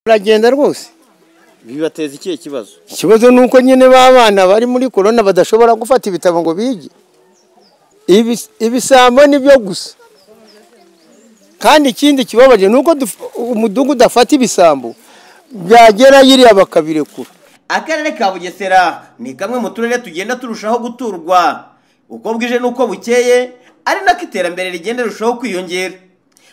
Uragenda rwose bibateza ikihe kibazo ikibazo ni uko nyine b'abana bari muri korona badashobora gufata ibitabo ngo bige Ibi- ibisambo ni byo gusa kandi ikindi kibabaje ni uko duf- umudugudu afata ibisambo byagera yiriya bakabirekura akarere ka bugesera ni kamwe mu turere tugenda turushaho guturwa uko bwije n'uko bukeye ari nako iterambere rigenda rirushaho kwiyongera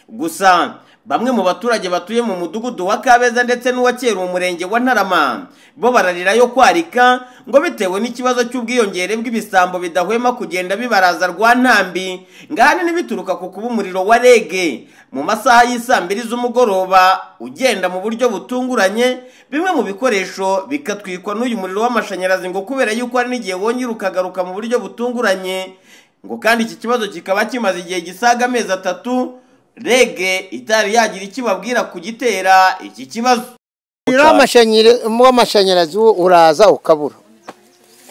gusa bamwe mu baturage batuye mu mudugudu wa kabeza ndetse n'uwa kera mu murenge wa ntarama bo bararirayo kwarika ngo bitewe n'ikibazo cy'ubwiyongere bw'ibisambo bidahwema kugenda bibaraza rwa ntambi ngahanini bituruka ku kuba umuriro wa rege mu masaha y'isambiri z'umugoroba ugenda mu buryo butunguranye bimwe mu bikoresho bikatwikwa n'uyu muriro w'amashanyarazi ngo kubera yuko hari n'igihe wongera ukagaruka mu buryo butunguranye ngo kandi iki kibazo kikaba kimaze igihe gisaga amezi atatu rege itari yagira icyo ibabwira ku gitera iki kibazo Umuriro w'amashanyara- w'amashanyarazi wo uraza ukabura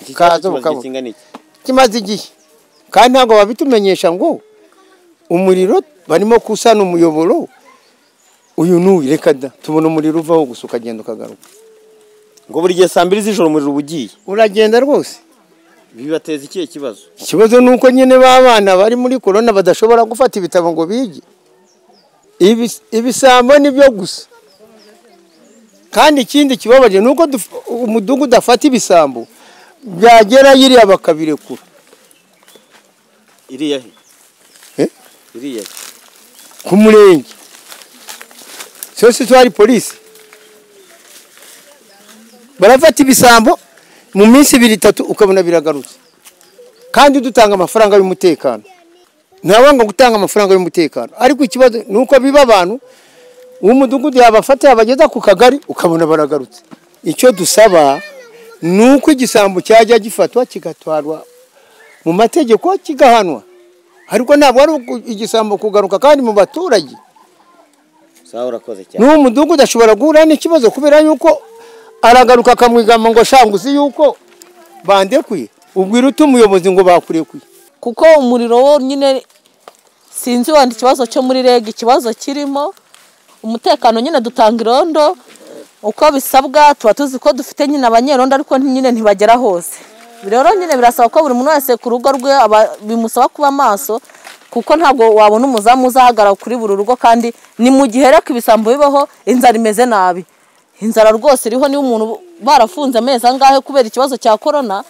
ukaza ukabura kimaze igihe kandi ntabwo babitumenyesha ngo umuriro barimo kusana umuyoboro uyu n'uyu reka da tubona umuriro uvaho gusa ukagenda ukagaruka ngo buri gihe saa mbiri z'ijoro umuriro uba ugiye uragenda rwose bibateza ikihe kibazo ikibazo ni uko nyine b'abana bari muri korona badashobora gufata ibitabo ngo bige Ibi- ibisambo ni byo gusa kandi ikindi kibabaje ni uko duf- umudugudu afata ibisambo byagera yiriya bakabirekura iriya he Eh? iriya he ku murenge sose twari polisi barafata ibisambo mu minsi ibiri itatu ukabona biragarutse kandi dutanga amafaranga y'umutekano ntabanga gutanga amafaranga y'umutekano ariko ikibazo ni uko biba abantu uw'umudugudu yabafata yabageza ku kagari ukabona baragarutse icyo dusaba ni uko igisambo cyajya gifatwa kigatwarwa mu mategeko kigahanwa ariko ntabwo ari uku- igisambo kugaruka kandi mu baturage sawa urakoze cyane n'uwo mudugudu ashobora guhura n'ikibazo kubera yuko aragaruka akamwigamba ngo shanga uzi yuko bandekuye ubwira ute umuyobozi ngo bakurekuye kuko umuriro wo nyine sinzi wenda ikibazo cyo muri reg ikibazo kirimo umutekano nyine dutanga irondo uko bisabwa tuba tuzi ko dufite nyine abanyerondo ariko nyine ntibagera hose rero nyine birasaba ko buri muntu wese ku rugo rwe aba- bimusaba kuba maso kuko ntabwo wabona umuzamu uzahagarara kuri buri rugo kandi ni mu gihe reka ibisambo bibaho inzara imeze nabi inzara rwose iriho niba umuntu barafunze amezi angahe kubera ikibazo cya korona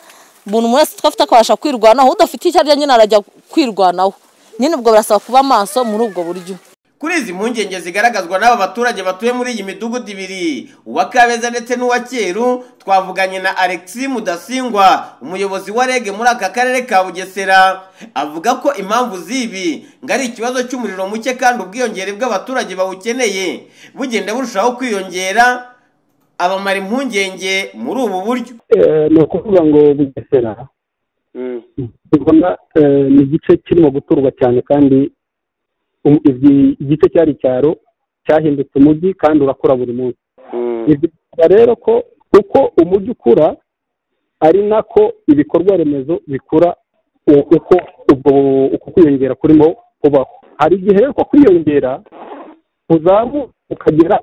umuntu wese twafite akabasha kwirwanaho udafite icyo arya nyine arajya kwirwanaho nyine ubwo birasaba kuba maso muri ubwo buryo kuri izi mpungenge zigaragazwa n'aba baturage batuye muri iyi midugudu ibiri uwa kabeza ndetse n'uwa cyeru twavuganye na alexis mudasingwa umuyobozi wa rege muri aka karere ka bugesera avuga ko impamvu z'ibi ngo ari ikibazo cy'umuriro muke kandi ubwiyongere bw'abaturage bawukeneye bugenda burushaho kwiyongera abamara impungenge muri ubu buryo Eh, ni ukuvuga ngo bugesera mbona eh, ni igice kirimo guturwa cyane kandi um- ibi- igice cyari icyaro cyahindutse umujyi kandi urakura buri munsi ni byiza rero ko uko umujyi ukura ari nako ibikorwa remezo bikura u- uko ubwo uko kwiyongera kurimo kubaho hari igihe rero ko kwiyongera uzamuka ukagera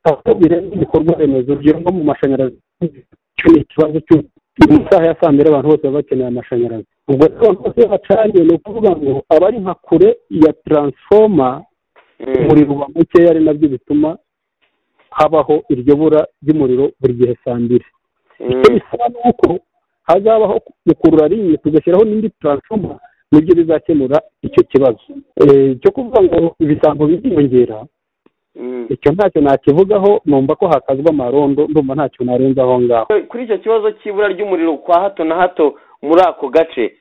aho birenga ibikorwa remezo urugero nko mu mashanyarazi icyo ni ikibazo cyo mu masaha ya saa mbiri abantu bose baba bakeneye amashanyarazi ubwo rero abantu bose iyo bacanye ni ukuvuga ngo aba ari nka kure ya taransifoma umuriro uba mukeya ari nabyo bituma habaho iryo bura ry'umuriro buri gihe saa mbiri icyo bisaba ni uko hazabaho gukurura rimwe tugashyiraho n'indi taransifoma nibyo bizakemura icyo kibazo Eh, cyo kuvuga ngo ibisambo biziyongera icyo ntacyo nakivugaho numva ko hakazwa amarondo ndumva ntacyo narenza aho ngaho kuri icyo kibazo cy'ibura ry'umuriro kwa hato na hato muri ako gace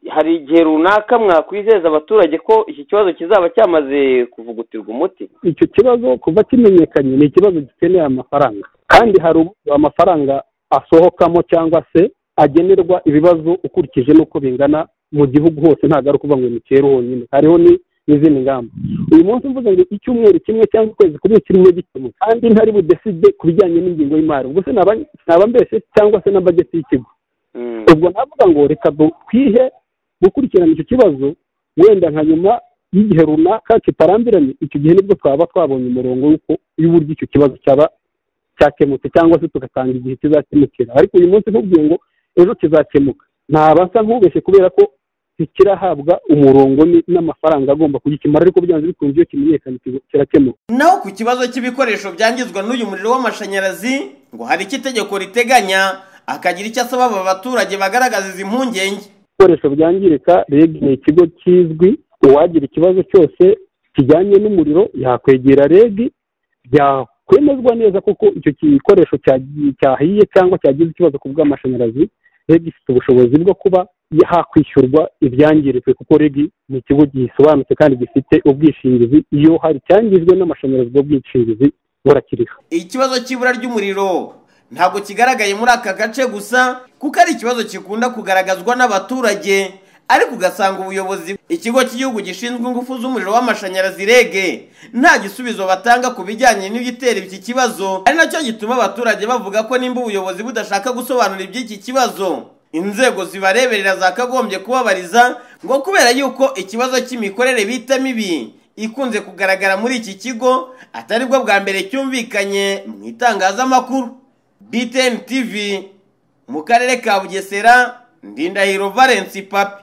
hari igihe runaka mwakwizeza abaturage ko iki kibazo kizaba cyamaze kuvugutirwa umuti icyo kibazo kuva kimenyekanye ni ikibazo gikeneye amafaranga kandi hari uburyo amafaranga asohokamo cyangwa se agenerwa ibibazo ukurikije n'uko bingana mu gihugu hose ntabwo ari ukuvuga ngo ni kera honyine hariho ni n'izindi ngamba uyu munsi mvuga ngo icyumweru kimwe cyangwa ukwezi kumwe kirimo gikemuka kandi ntari budeside ku bijyanye n'ingingo y'imari ubwo se naba naba mbese cyangwa se na bageti y'ikigo ubwo navuga ngo reka twihe gukurikirana icyo kibazo wenda nka nyuma y'igihe runaka kitarambiranye icyo gihe nibwo twaba twabonye umurongo w'uko y'uburyo icyo kibazo cyaba cyakemutse cyangwa se tugatanga igihe kizakemukira ariko uyu munsi nkubwiye ngo ejo kizakemuka ntabasa nk'ubeshye kubera ko ntikirahabwa umurongo ni- n'amafaranga agomba kugikemura ariko byanze bikunze iyo kimenyekanye kiza- kirakemuka naho ku kibazo cy'ibikoresho byangizwa n'uyu muriro w'amashanyarazi ngo hari icyo itegeko riteganya akagira icyo asaba aba baturage bagaragaza izi mpungenge ibikoresho byangirika reg ni ikigo kizwi uwagira ikibazo cyose kijyanye n'umuriro yakwegera reg byakwemezwa neza kuko icyo gikoresho cyagiye- cyahiye cyangwa cyagize ikibazo ku bw'amashanyarazi reg ifite ubushobozi bwo kuba hakwishyurwa ibyangiritse kuko reg ni ikigo gisobanutse kandi gifite ubwishingizi iyo hari icyangijwe n'amashanyarazi ubwo bwishingizi burakiriho ikibazo cy'ibura ry'umuriro ntabwo kigaragaye muri aka gace gusa kuko ari ikibazo gikunda kugaragazwa n'abaturage ariko ugasanga ubuyobozi ikigo cy'igihugu gishinzwe ingufu z'umuriro w'amashanyarazi REG nta gisubizo batanga ku bijyanye n'ibitera iki kibazo ari nacyo gituma abaturage bavuga ko nimba ubuyobozi budashaka gusobanura iby'iki kibazo inzego zibareberera zakagombye kubabariza ngo kubera yuko ikibazo cy'imikorere bita mibi ikunze kugaragara muri iki kigo atari bwo bwa mbere cyumvikanye mu itangazamakuru btn tv mu karere ka bugesera ndindahiro valence papi